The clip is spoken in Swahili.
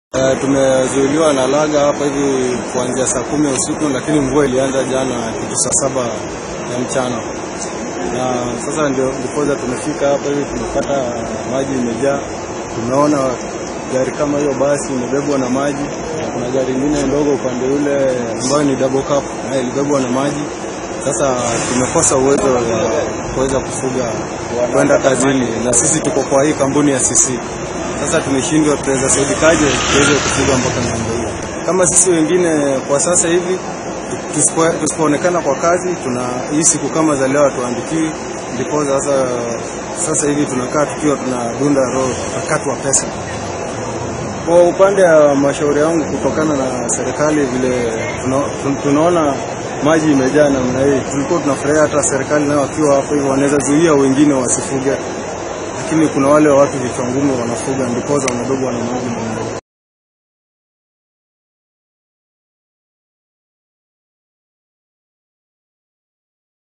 Uh, tumezuiliwa na laga hapa hivi kuanzia saa kumi ya usiku, lakini mvua ilianza jana kitu saa saba ya mchana, na sasa ndio ndipoza tumefika hapa hivi, tumepata maji imejaa. Tumeona gari kama hiyo basi imebebwa na maji, na kuna gari ingine ndogo upande ule ambayo ni double cab nayo ilibebwa na maji. Sasa tumekosa uwezo wa kuweza kufuga kwenda kazini, na sisi tuko kwa hii kampuni ya CC sasa tumeshindwa, tutaweza saidikaje tuweze kufuga mpaka ng'ombe hiyo? Kama sisi wengine kwa sasa hivi tusipo- tusipoonekana kwa kazi, tuna hii siku kama za leo hatuandikiwi, ndipo sasa sasa hivi tunakaa tukiwa tunadunda roho, tutakatwa pesa. Kwa upande wa mashauri yangu, kutokana na serikali vile tuna, tun- tunaona maji imejaa namna hii, tulikuwa tunafurahia hata serikali nao wakiwa hapo hivyo wanaweza zuia wengine wasifuge, lakini kuna wale watu vichwa ngumu wanafuga, ndiposa wanabebwa na maji.